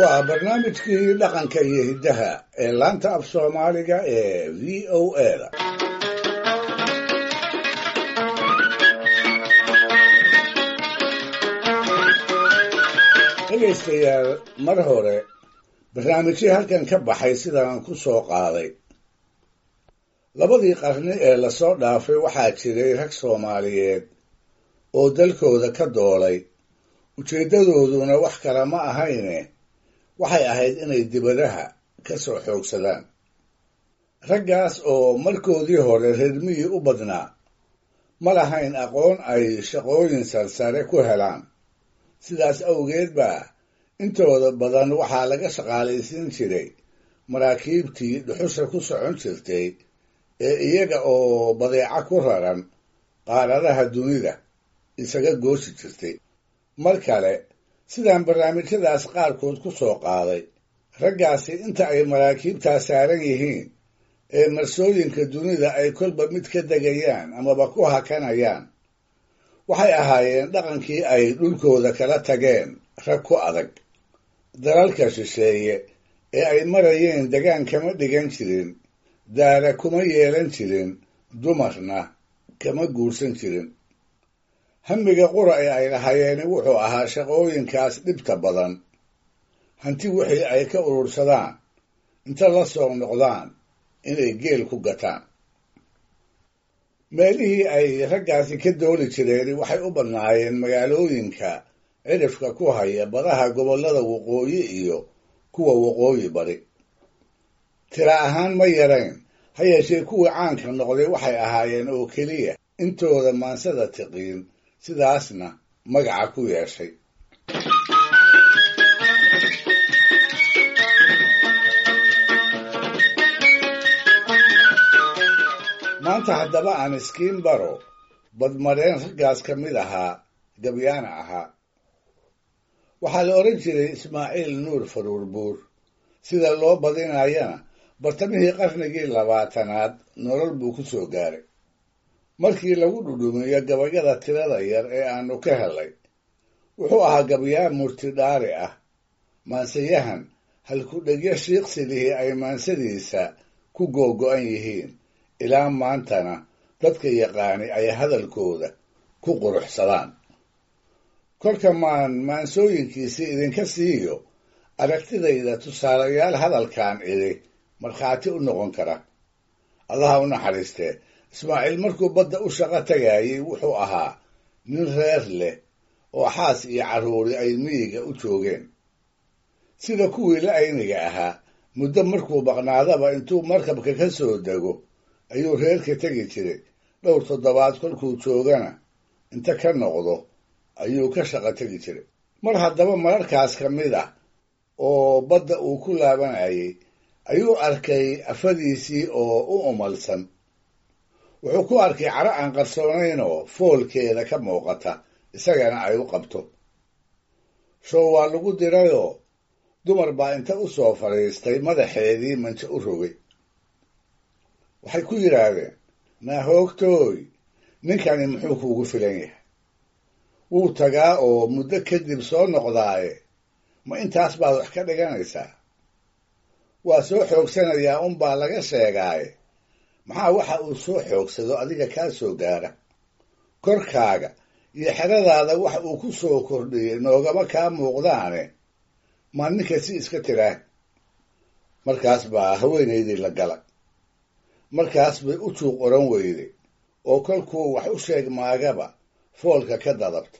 waa barnaamijkii dhaqanka iyo hiddaha ee laanta af soomaaliga ee v o a-da dhegaystayaal mar hore barnaamijyii halkan ka baxay sidaan ku soo qaaday labadii qarni ee lasoo dhaafay waxaa jiray rag soomaaliyeed oo dalkooda ka doolay ujeeddadooduna wax kale ma ahayne waxay ahayd inay dibadaha ka soo xoogsadaan raggaas oo markoodii hore reermihii u badnaa ma lahayn aqoon ay shaqooyin sarsare ku helaan sidaas awgeed baa intooda badan waxaa laga shaqaalaysiin jiray maraakiibtii dhuxusha ku socon jirtay ee iyaga oo badeeco ku raran qaaradaha dunida isaga goosi jirtay mar kale sidaan barnaamijyadaas qaarkood ku soo qaaday raggaasi inta ay maraakiibtaa saaran yihiin ee marsooyinka dunida ay kolba mid ka degayaan amaba ku hakanayaan waxay ahaayeen dhaqankii ay dhulkooda kala tageen rag ku adag dalalka shisheeye ee ay marayeen degaan kama dhigan jirin daara kuma yeelan jirin dumarna kama guursan jirin hamiga qura ee ay lahayeeni wuxuu ahaa shaqooyinkaas dhibta badan hanti wixii ay ka urursadaan inta la soo noqdaan inay geel ku gataan meelihii ay raggaasi ka dooli jireen waxay u badnaayeen magaalooyinka cidhifka ku haya badaha gobollada waqooyi iyo kuwa waqooyi bari tira ahaan ma yarayn ha yeeshee kuwii caanka noqday waxay ahaayeen oo keliya intooda maansada tiqiin sidaasna magaca ku yeeshay maanta haddaba aan iskiin baro badmareen raggaas ka mid ahaa gabyaana ahaa waxaa la odhan jiray ismaaciil nuur faruur buur sida loo badinayana bartamihii qarnigii labaatanaad nolol buu ku soo gaaray markii lagu dhudhumiyo gabayada tirada yar ee aanu ka helay wuxuu ahaa gabyaa murtidhaari ah maansayahan halkudhegyo shiiqsilihii ay maansadiisa ku googo'an yihiin ilaa maantana dadka yaqaani ay hadalkooda ku quruxsadaan kolka maan maansooyinkiisii idinka siiyo aragtidayda tusaalayaal hadalkan idhi markhaati u noqon kara allaha u naxariistee ismaaciil markuu badda u shaqo tagaayey wuxuu ahaa nin reer leh oo xaas iyo carruuri ay miyiga u joogeen sida kuwii la ayniga ahaa muddo markuu baqnaadaba intuu markabka ka soo dego ayuu reerka tegi jiray dhowr toddobaad kolkuu joogana inta ka noqdo ayuu ka shaqo tegi jiray mar haddaba mararkaas ka mid ah oo badda uu ku laabanayay ayuu arkay afadiisii oo u umalsan wuxuu ku arkay caro aan qarsoonaynoo foolkeeda ka muuqata isagana ay u qabto show waa lagu dirayoo dumar baa inta u soo fadhiistay madaxeedii manjo u rogay waxay ku yidhaahdeen naahoogtooy ninkani muxuu kuugu filan yahay wuu tagaa oo muddo kadib soo noqdaaye ma intaas baad wax ka dhiganaysaa waa soo xoogsanayaa unbaa laga sheegaaye maxaa waxa uu soo xoogsado adiga kaa soo gaara korkaaga iyo xeradaada wax uu ku soo kordhiyey noogama kaa muuqdaane maa ninka si iska tiraa markaas baa haweenaydii la gala markaas bay u juuq oran weyday oo kolkuu wax u sheeg maagaba foolka ka dadabta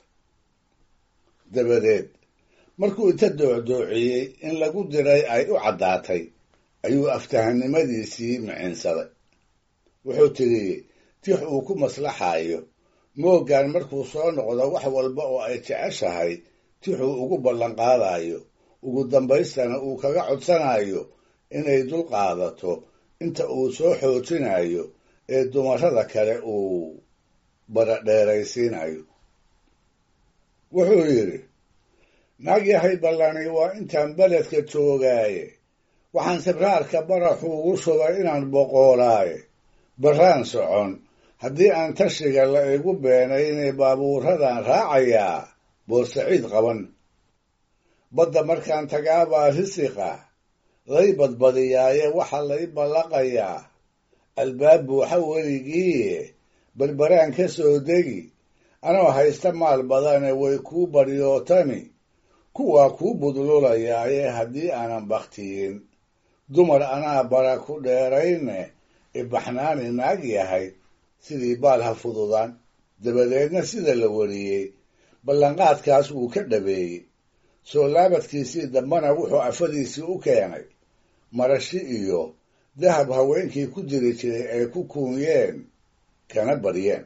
dabadeed markuu inta doocdoociyey in lagu diray ay u caddaatay ayuu aftahannimadiisii micinsaday wuxuu tidhi tix uu ku maslaxaayo mooggan markuu soo noqdo wax walba oo ay jeceshahay tixuu ugu ballanqaadayo ugu dambaystana uu kaga codsanayo inay dul qaadato inta uu soo xoojinayo ee dumarrada kale uu baradheeraysiinayo wuxuu yidhi naag yahay ballani waa intaan beledka joogaaye waxaan sibraarka baraxuugu shubay inaan boqoolaaye barraan socon haddii aan tashiga la igu beenaynay baabuuradan raacayaa boorsaciid qaban badda markaan tagaabaa risiqa lay badbadiyaaye waxaa lay ballaqayaa albaab buuxa weligiiye berberaan ka soo degi anoo haysta maal badane way kuu baryootami kuwaa kuu budlulayaaye haddii aanan bakhtiyin dumar anaa bara ku dheerayne ibaxnaani naag yahay sidii baal ha fududaan dabadeedna sida la wariyey ballanqaadkaas wuu ka dhabeeyey soo laabadkiisii dambana wuxuu afadiisii u keenay marashi iyo dahab haweenkii ku jiri jiray ay ku kuunyeen kana baryeen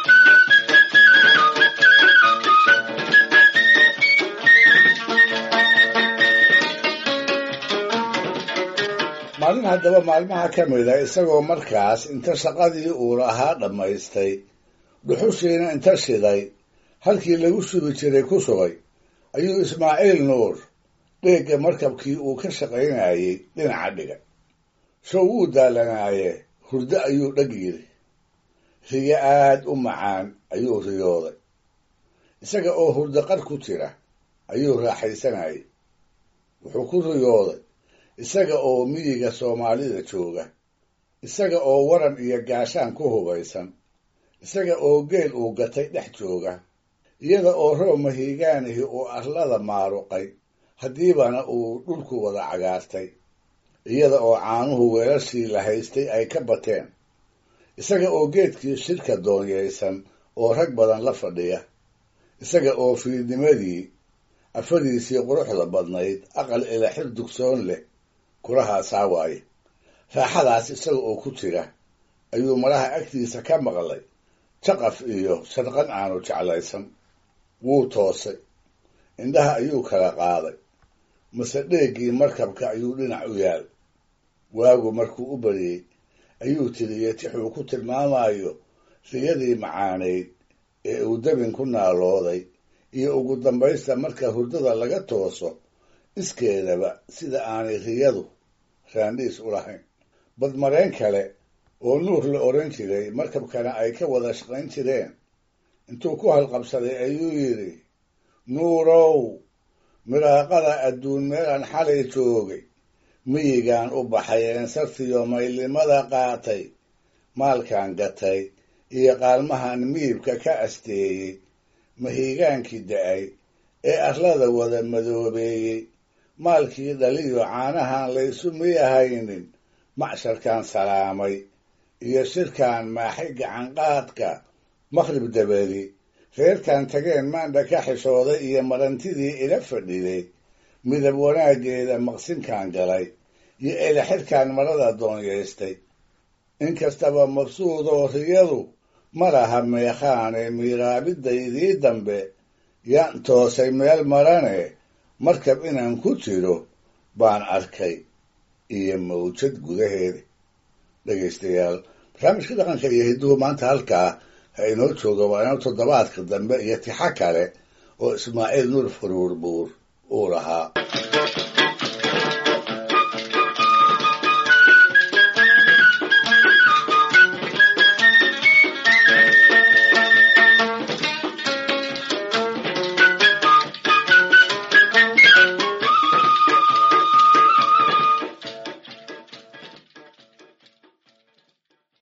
maalin haddaba maalmaha ka mida isagoo markaas inta shaqadii uu lahaa dhammaystay dhuxushiina inta shiday halkii lagu sugi jiray ku sugay ayuu ismaaciil nuur dheegga markabkii uu ka shaqaynayey dhinaca dhigay show wuu daalanaaye hurdo ayuu dheg yidhi riyo aad u macaan ayuu riyooday isaga oo hurdo qar ku jira ayuu raaxaysanayay wuxuu ku riyooday isaga oo miyiga soomaalida jooga isaga oo waran iyo gaashaan ku hubaysan isaga oo geel uu gatay dhex jooga iyada oo roob mahiigaanihi uu arlada maaruqay haddiibana uu dhulku wada cagaartay iyada oo caanuhu weelashii la haystay ay ka bateen isaga oo geedkii shirka doonyaysan oo rag badan la fadhiya isaga oo fiidnimadii afadiisii quruxda badnayd aqal ilaxir dugsoon leh kurahaasaa waaye raaxadaas isaga oo ku jira ayuu maraha agtiisa ka maqlay jaqaf iyo sharqan aanu jeclaysan wuu toosay indhaha ayuu kala qaaday mase dheeggii markabka ayuu dhinac u yaal waagu markuu u bariyey ayuu tiriyey tixuu ku tilmaamayo riyadii macaanayd ee uu dabin ku naalooday iyo ugu dambaysta marka hurdada laga tooso iskeedaba sida aanay riyadu raandhiis u lahayn badmareen kale oo nuur la odhan jiray markabkana ay ka wada shaqayn jireen intuu ku halqabsaday ayuu yidhi nuurow miraaqada adduun meelaan xalay joogay miyigaan u baxay eensartiyo maylnimada qaatay maalkaan gatay iyo qaalmahan miibka ka asteeyey mahiigaankii da-ay ee arlada wada madoobeeyey maalkii dhaliyo caanahan laysu miyahaynin macsharkaan salaamay iyo shirkaan maaxay gacanqaadka maqrib dabadi reerkan tageen maandha ka xishooday iyo marantidii ila fadhiday midab wanaaggeeda maqsinkaan galay iyo elexirkaan marada doonyaystay inkastaba mabsuudoo riyadu ma laha meekhaane miiraabidaydii dambe yaan toosay meel marane markab inaan ku jiro baan arkay iyo mawjad gudaheeda dhegaystayaal barnaamijka dhaqanka iyo hidduhu maanta halkaa ha inoo jooga waa inoo toddobaadka dambe iyo tixo kale oo ismaaciil nuur faruur buur uu lahaa